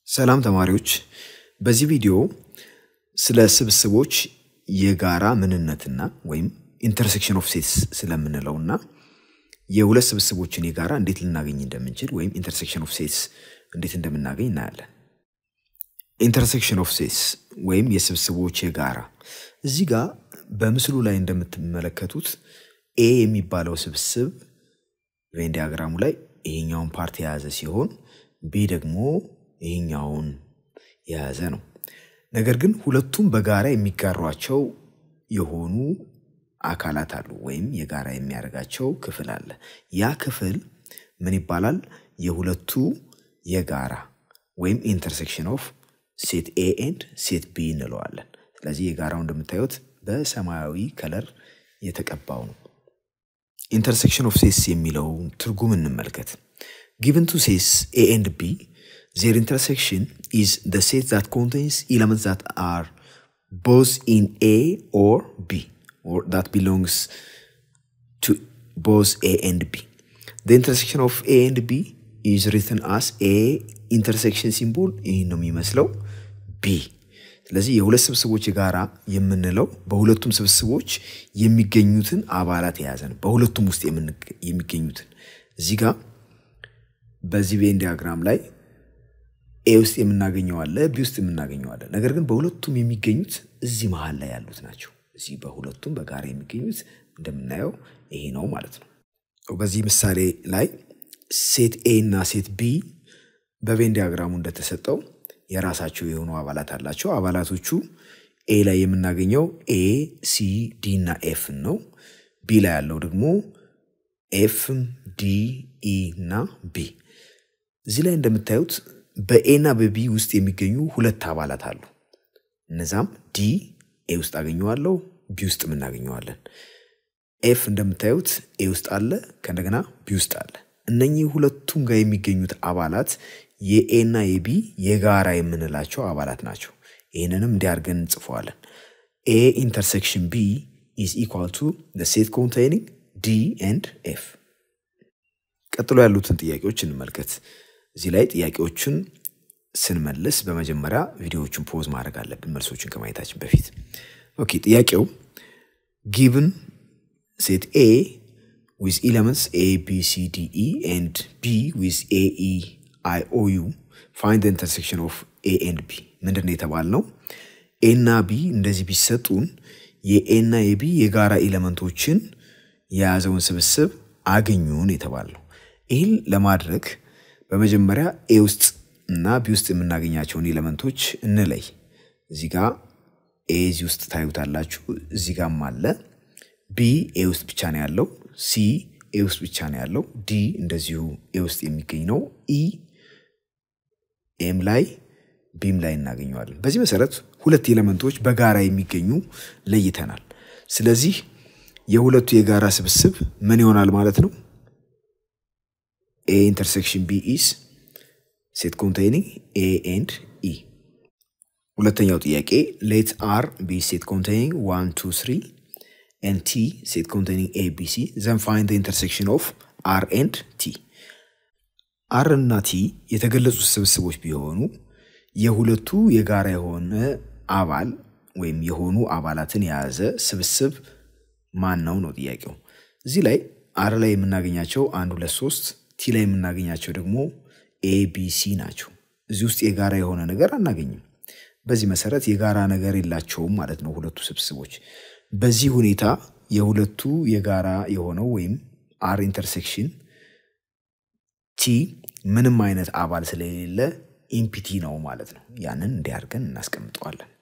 ሰላም ተማሪዎች፣ በዚህ ቪዲዮ ስለ ስብስቦች የጋራ ምንነትና ወይም ኢንተርሴክሽን ኦፍ ሴትስ ስለምንለውና የሁለት ስብስቦችን የጋራ እንዴት ልናገኝ እንደምንችል ወይም ኢንተርሴክሽን ኦፍ ሴትስ እንዴት እንደምናገኝ እናያለን። ኢንተርሴክሽን ኦፍ ሴትስ ወይም የስብስቦች የጋራ እዚህ ጋር በምስሉ ላይ እንደምትመለከቱት ኤ የሚባለው ስብስብ ቬን ዲያግራሙ ላይ ይሄኛውን ፓርት የያዘ ሲሆን ቢ ደግሞ ይሄኛውን የያዘ ነው። ነገር ግን ሁለቱም በጋራ የሚጋሯቸው የሆኑ አካላት አሉ ወይም የጋራ የሚያደርጋቸው ክፍል አለ። ያ ክፍል ምን ይባላል? የሁለቱ የጋራ ወይም ኢንተርሴክሽን ኦፍ ሴት ኤ ኤንድ ሴት ቢ እንለዋለን። ስለዚህ የጋራው እንደምታዩት በሰማያዊ ከለር የተቀባው ነው። ኢንተርሴክሽን ኦፍ ሴትስ የሚለውን ትርጉም እንመልከት። ጊቭን ቱ ሴትስ ኤ ኤንድ ቢ ዜር ኢንተርሴክሽን ኢዝ ዘ ሴት ዛት ኮንቴንስ ኤለመንትስ ዛት አር ቦዝ ኢን ኤ ኦር ቢ or that belongs to both A and B. The intersection of A and B is written as A intersection symbol ይህ ነው የሚመስለው ቢ። ስለዚህ የሁለት ስብስቦች የጋራ የምንለው በሁለቱም ስብስቦች የሚገኙትን አባላት የያዘ ነው። በሁለቱም ውስጥ የሚገኙትን እዚህ ጋር በዚህ ቬን ዲያግራም ላይ ኤ ውስጥ የምናገኘው አለ፣ ቢ ውስጥ የምናገኘው አለ። ነገር ግን በሁለቱም የሚገኙት እዚህ መሀል ላይ ያሉት ናቸው። እዚህ በሁለቱም በጋራ የሚገኙት እንደምናየው ይሄ ነው ማለት ነው። በዚህ ምሳሌ ላይ ሴት ኤ እና ሴት ቢ በቬን ዲያግራሙ እንደተሰጠው የራሳቸው የሆኑ አባላት አላቸው። አባላቶቹ ኤ ላይ የምናገኘው ኤ፣ ሲ፣ ዲ እና ኤፍን ነው። ቢ ላይ ያለው ደግሞ ኤፍም፣ ዲ፣ ኢ እና ቢ። እዚህ ላይ እንደምታዩት በኤ እና በቢ ውስጥ የሚገኙ ሁለት አባላት አሉ። እነዛም ዲ ኤ ውስጥ አገኘዋለሁ፣ ቢ ውስጥ እናገኘዋለን። ኤፍ እንደምታዩት ኤ ውስጥ አለ፣ ከእንደገና ቢ ውስጥ አለ። እነኚህ ሁለቱም ጋር የሚገኙት አባላት የኤ እና የቢ የጋራ የምንላቸው አባላት ናቸው። ይህንንም እንዲያርገን እንጽፈዋለን። ኤ ኢንተርሴክሽን ቢ ኢዝ ኢኳል ቱ ሴት ኮንቴይኒንግ ዲ ኤንድ ኤፍ። ቀጥሎ ያሉትን ጥያቄዎች እንመልከት። እዚህ ላይ ጥያቄዎችን ስንመልስ በመጀመሪያ ቪዲዮዎችን ፖዝ ማድረግ አለብን መልሶችን ከማየታችን በፊት። ኦኬ ጥያቄው ጊቭን ሴት ኤ ዊዝ ኢለመንትስ ኤ ቢ ሲ ዲ ኢ ኤንድ ቢ ዊዝ ኤ ኢ አይ ኦ ዩ ፋይንድ ኢንተርሴክሽን ኦፍ ኤ ኤንድ ቢ ምንድን ነው የተባልነው? ኤ እና ቢ እንደዚህ ቢሰጡን የኤ እና የቢ የጋራ ኤሌመንቶችን የያዘውን ስብስብ አገኙን የተባልነው። ይህን ለማድረግ በመጀመሪያ ኤ ውስጥ እና ቢ ውስጥ የምናገኛቸውን ኤሌመንቶች እንለይ። እዚህ ጋ ኤ እዚህ ውስጥ ታዩታላችሁ። እዚህ ጋም አለ። ቢ ኤ ውስጥ ብቻ ነው ያለው። ሲ ኤ ውስጥ ብቻ ነው ያለው። ዲ እንደዚሁ ኤ ውስጥ የሚገኝ ነው። ኢ ኤም ላይ ቢም ላይ እናገኘዋለን። በዚህ መሰረት ሁለት ኤሌመንቶች በጋራ የሚገኙ ለይተናል። ስለዚህ የሁለቱ የጋራ ስብስብ ምን ይሆናል ማለት ነው? ኤ ኢንተርሴክሽን ቢ ኢስ ሴት ኮንቴይኒንግ ኤ ኤንድ ኢ። ሁለተኛው ጥያቄ ሌት አር ቢ ሴት ኮንቴይኒንግ ዋን ቱ ስሪ ኤንድ ቲ ሴት ኮንቴይኒንግ ኤ ቢ ሲ ዘን ፋይንድ ኢንተርሴክሽን ኦፍ አር ኤንድ ቲ። አር እና ቲ የተገለጹት ስብስቦች ቢሆኑ የሁለቱ የጋራ የሆነ አባል ወይም የሆኑ አባላትን የያዘ ስብስብ ማን ነው ነው ጥያቄው። እዚህ ላይ አር ላይ የምናገኛቸው አንድ ሁለት ሶስት ቲ ላይ የምናገኛቸው ደግሞ ኤ ቢ ሲ ናቸው። እዚህ ውስጥ የጋራ የሆነ ነገር አናገኝም። በዚህ መሰረት የጋራ ነገር የላቸውም ማለት ነው ሁለቱ ስብስቦች። በዚህ ሁኔታ የሁለቱ የጋራ የሆነው ወይም አር ኢንተርሴክሽን ቲ ምንም አይነት አባል ስለሌለ ኢምፒቲ ነው ማለት ነው። ያንን እንዲያርገን እናስቀምጠዋለን።